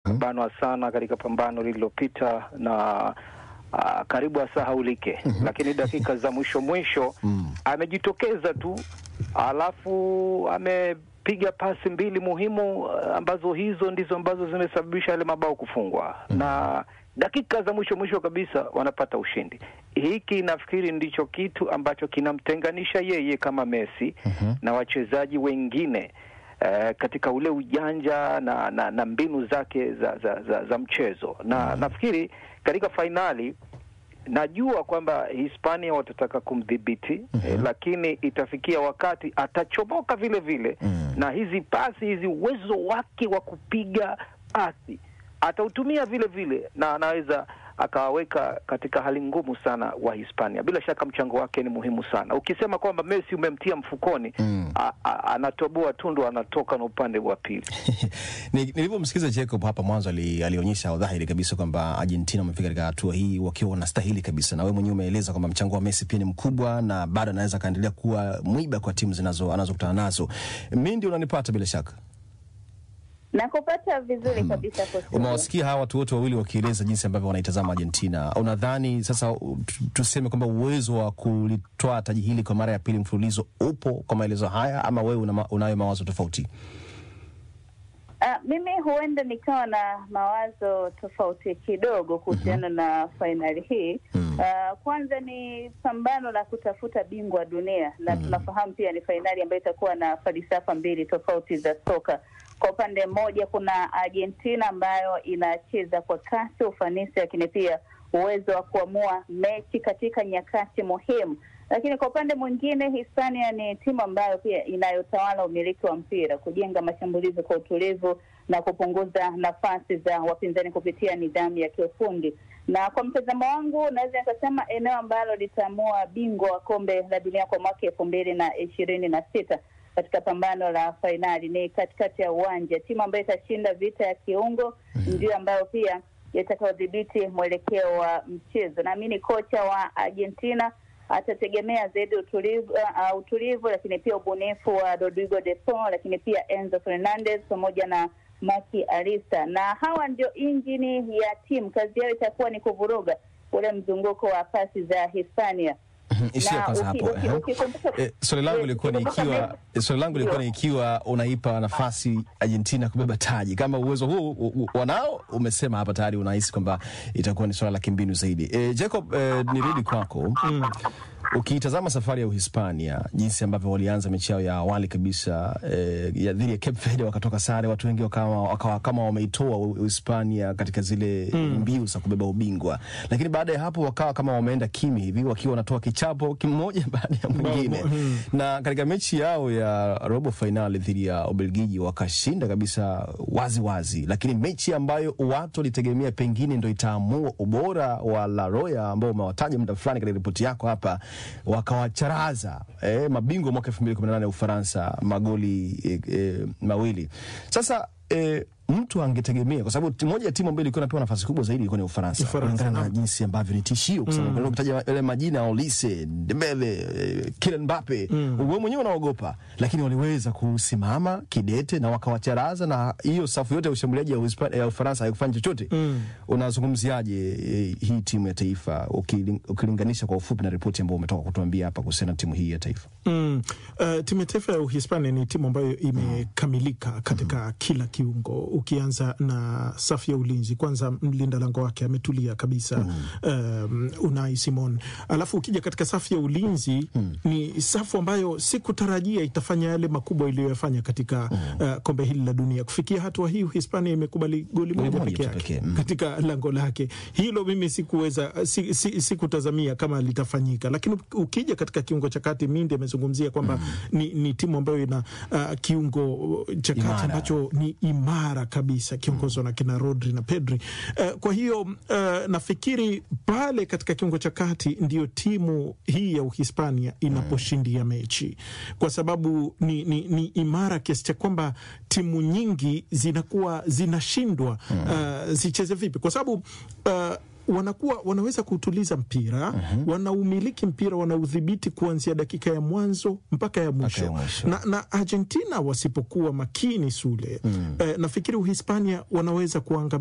akabanwa sana katika pambano lililopita na uh, karibu asahaulike, lakini dakika za mwisho mwisho amejitokeza tu, alafu amepiga pasi mbili muhimu uh, ambazo hizo ndizo ambazo zimesababisha yale mabao kufungwa na dakika za mwisho mwisho kabisa wanapata ushindi. Hiki nafikiri ndicho kitu ambacho kinamtenganisha yeye kama Messi na wachezaji wengine eh, katika ule ujanja na, na, na mbinu zake za, za, za, za mchezo na nafikiri katika fainali najua kwamba Hispania watataka kumdhibiti eh, lakini itafikia wakati atachomoka vile vile na hizi pasi hizi, uwezo wake wa kupiga pasi atautumia vile vile, na anaweza akawaweka katika hali ngumu sana wa Hispania. Bila shaka mchango wake ni muhimu sana. Ukisema kwamba Messi umemtia mfukoni, a- a- anatoboa tundu, anatoka na upande wa pili. Ni- Nilivyomsikiza Jacob hapa mwanzo ali, alionyesha dhahiri kabisa kwamba Argentina wamefika katika hatua hii wakiwa wanastahili kabisa, na wewe mwenyewe umeeleza kwamba mchango wa Messi pia ni mkubwa na bado anaweza akaendelea kuwa mwiba kwa timu zinazo anazokutana nazo. Mi ndio unanipata bila shaka. Nakupata vizuri kabisa Kosini. Umewasikia hawa watu wote wawili wakieleza jinsi ambavyo wanaitazama Argentina. Unadhani sasa u- tu- tuseme kwamba uwezo wa kulitoa taji hili kwa mara ya pili mfululizo upo kwa maelezo haya, ama wewe una, ma- unayo mawazo tofauti? Ah, mimi huenda nikawa na mawazo tofauti kidogo kuhusiana na fainali hii. Ah, kwanza ni pambano la kutafuta bingwa wa dunia na tunafahamu pia ni fainali ambayo itakuwa na falsafa mbili tofauti za soka. Kwa upande mmoja kuna Argentina ambayo inacheza kwa kasi, ufanisi, lakini pia uwezo wa kuamua mechi katika nyakati muhimu lakini kwa upande mwingine Hispania ni timu ambayo pia inayotawala umiliki wa mpira, kujenga mashambulizi kwa utulivu na kupunguza nafasi za wapinzani kupitia nidhamu ya kiufundi. Na kwa mtazamo wangu, naweza nikasema eneo ambalo litaamua bingwa wa kombe la dunia kwa mwaka elfu mbili na ishirini na sita katika pambano la fainali ni katikati ya uwanja. Timu ambayo itashinda vita ya kiungo ndio ambayo pia itakaodhibiti mwelekeo wa mchezo. Naamini kocha wa Argentina atategemea zaidi utulivu, uh, utulivu lakini pia ubunifu wa Rodrigo de Paul, lakini pia Enzo Fernandez pamoja na Maki Arista, na hawa ndio injini ya timu. Kazi yao itakuwa ni kuvuruga ule mzunguko wa pasi za Hispania. Ishia Na kwanza uki- hapo. uki- ehe. ukikumbuka- Eh, Swali langu lilikuwa ni ukikumbuka ikiwa Messi- swali langu lilikuwa ni ikiwa unaipa nafasi Argentina kubeba taji, kama uwezo huu u- u- wanao, umesema hapa tayari unahisi kwamba itakuwa ni swala la kimbinu zaidi. Eh, Jacob, eh, nirudi kwako Ukiitazama safari ya Uhispania jinsi ambavyo walianza mechi yao ya awali kabisa eh, ya dhidi ya Cape Verde wakatoka sare, watu wengi wakawa, wakawa kama wameitoa U- Uhispania katika zile mbiu za kubeba ubingwa, lakini baada ya hapo wakawa kama wameenda kimi hivi wakiwa wanatoa kichapo kimoja baada ya mwingine na katika mechi yao ya robo fainali dhidi ya Ubelgiji wakashinda kabisa wazi wazi, lakini mechi ambayo watu walitegemea pengine ndo itaamua ubora wa La Roya ambao umewataja muda fulani katika ripoti yako hapa, wakawacharaza eh, mabingwa mwaka 2018 ya Ufaransa magoli eh, eh, mawili. Sasa eh, mtu angetegemea kwa sababu ti- moja ya timu ambayo ilikuwa inapewa nafasi kubwa zaidi ilikuwa ni Ufaransa, Ufaransa, kulingana na naam. jinsi ambavyo ni tishio, kwa sababu mm. kutaja yale majina Olise, Dembele, eh, Kylian Mbappe mm. wewe mwenyewe unaogopa, lakini waliweza kusimama kidete na wakawacharaza, na hiyo safu yote ya ushambuliaji ya, Uhispa- ya Ufaransa haikufanya chochote mm. Unazungumziaje eh, hii timu ya taifa ukiling- ukilinganisha kwa ufupi na ripoti ambayo umetoka kutuambia hapa kuhusiana na timu hii ya taifa? Mm. Uh, timu ya taifa ya Uhispania ni timu ambayo imekamilika katika kila kiungo, ukianza na safu ya ulinzi. Kwanza mlinda lango wake ametulia kabisa, um, Unai Simon. Alafu ukija katika safu ya ulinzi ni safu ambayo sikutarajia itafanya yale makubwa iliyoyafanya katika uh, kombe hili la dunia. Kufikia hatua hii Uhispania imekubali goli moja moja peke tu yake pekee, mm. katika lango lake. Hilo mimi sikuweza si, si, sikutazamia kama litafanyika, lakini ukija katika kiungo cha kati, Mindi amezungumzia kwamba ni, ni timu ambayo ina uh, kiungo cha kati Imara. ambacho ni imara kabisa kiongozwa na kina Rodri na Pedri. Uh, kwa hiyo uh, nafikiri pale katika kiungo cha kati ndio timu hii ya Uhispania inaposhindia mechi, kwa sababu ni, ni, ni imara kiasi cha kwamba timu nyingi zinakuwa zinashindwa uh, zicheze vipi, kwa sababu uh, wanakuwa wanaweza kuutuliza mpira wanaumiliki mpira wanaudhibiti kuanzia dakika ya mwanzo mpaka ya mwisho, ya mwisho. Na, na Argentina wasipokuwa makini Sule eh, nafikiri Uhispania wanaweza kuanga